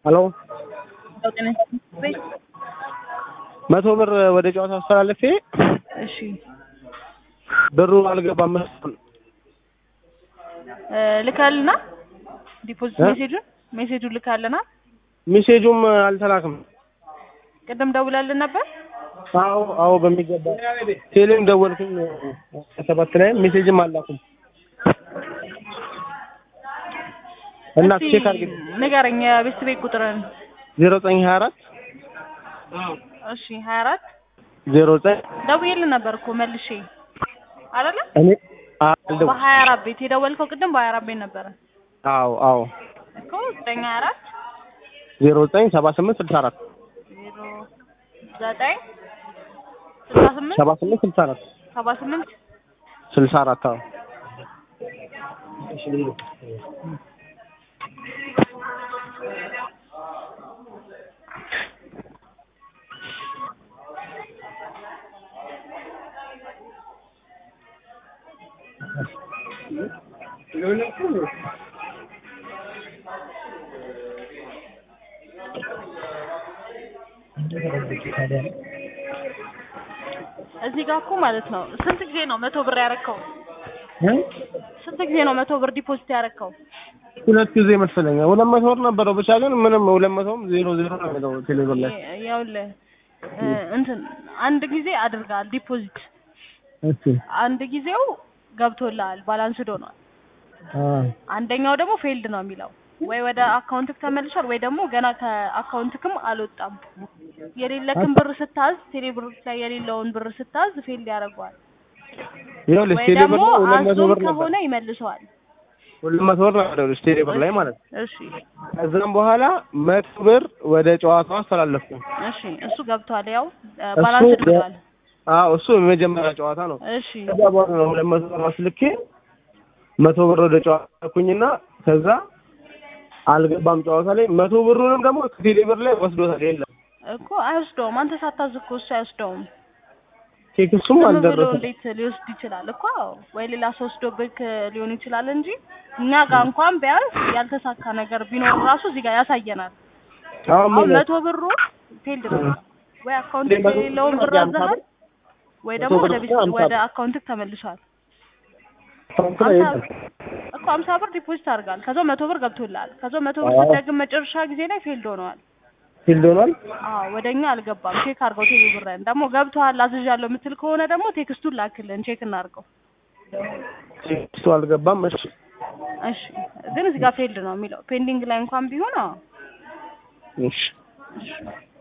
ሄሎ ጤና ቤት መቶ ብር ወደ ጨዋታ አስተላልፌ እሺ ብሩ አልገባም መሰለኝ። እ ልካልና ዲፖዚት እ? ሜሴጁን ሜሴጁን ልካልና ሜሴጁም አልተላክም። ቅድም ደውላልን ነበር። አዎ አዎ በሚገባ ቴሌም ደወልኩኝ ሰባት ላይ ሜሴጅም አላኩም እና እስቲ ቼክ አድርግ ንገረኝ የቤት ቤት ቁጥርን። ዜሮ ዘጠኝ ሀያ አራት እሺ ሀያ አራት ዜሮ ዘጠኝ ደውዬልን ነበር እኮ መልሼ አይደለ እኔ አልደው በሀያ አራት ቤት የደወልከው ቅድም በሀያ አራት ቤት ነበረ አዎ አዎ እኮ ዘጠኝ ሀያ አራት ዜሮ ዘጠኝ ሰባ ስምንት ስልሳ አራት ዜሮ ዘጠኝ ስልሳ ስምንት ሰባ ስምንት ስልሳ አራት ሰባ ስምንት ስልሳ አራት አዎ እዚህ ጋር እኮ ማለት ነው ስንት ጊዜ ነው መቶ ብር ያረከው? ስንት ጊዜ ነው መቶ ብር ዲፖዚት ያረከው? ሁለት ጊዜ መሰለኝ ሁለት መቶ ብር ነበረው ብቻ ግን ምንም ሁለት መቶም ዜሮ ዜሮ ነው የሚለው ቴሌብር ላይ ያውልህ እ እንትን አንድ ጊዜ አድርጋል ዲፖዚት እሺ አንድ ጊዜው ገብቶልሃል ባላንስድ ሆኗል። አንደኛው ደግሞ ፌልድ ነው የሚለው ወይ ወደ አካውንትክ ተመልሷል ወይ ደግሞ ገና ከአካውንትክም አልወጣም። የሌለክን ብር ስታዝ ቴሌ ብር ላይ የሌለውን ብር ስታዝ ፌልድ ያደርገዋል። ይኸውልሽ ወይ ቴሌብር ደግሞ ላይ ሁለት መቶ አዞም ብር ነበር ከሆነ ይመልሰዋል። ሁለት መቶ ብር ነበር ይኸውልሽ ቴሌብር ላይ ማለት ነው እሺ ከዛም በኋላ መቶ ብር ወደ ጨዋታው አስተላለፍኩ እሺ እሱ ገብቷል። ያው ባላንስድ በ- ብሏል። አዎ እሱ የመጀመሪያ ጨዋታ ነው እሺ ከዛ በኋላ ነው ሁለት መቶ ብር አስልኬ መቶ ብር ወደ ጨዋታ ልኩኝና ከዛ አልገባም ጨዋታ ላይ መቶ ብሩንም ደግሞ ከቴሌ ብር ላይ ወስዶታል የለም እኮ አይወስደውም። አንተ ሳታዝ እኮ እሱ አይወስደውም። ኬክ እሱም ዝም ብሎ አልደረሰም እንዴት ሊወስድ ይችላል? እኮ ወይ ሌላ ሰው ወስዶብህ ሊሆን ይችላል እንጂ እኛ ጋር እንኳን ቢያንስ ያልተሳካ ነገር ቢኖር ራሱ እዚህ ጋር ያሳየናል። አሁን አሁን ምን መቶ ብሩ ፊልድ ነው ወይ አካውንት መቶ ብር የሌለውን ብር ነው አዘሃል ወይ መቶ ደግሞ ብር ወደ ነው ቤት አምሳ ወደ ብር። አካውንትክ ተመልሷል። አካውንት ላይ አምሳ የለም እኮ አምሳ ብር ዲፖዚት አድርጋል። ከዛ መቶ ብር ገብቶልሃል። ከዛ መቶ ብር አዎ። ስትደግም መጨረሻ ጊዜ ላይ ፊልድ ሆነዋል። ፊልድ ሆኗል አዎ ወደኛ አልገባም። ቼክ አድርገው ቴሌ ብርን ደግሞ ገብቶሃል አዝዣለሁ የምትል ከሆነ ደግሞ ቴክስቱን ላክልን ቼክ እናድርገው። እሱ አልገባም እሺ እሺ ግን እዚህ ጋር ፌልድ ነው የሚለው ፔንዲንግ ላይ እንኳን ቢሆን አዎ እሺ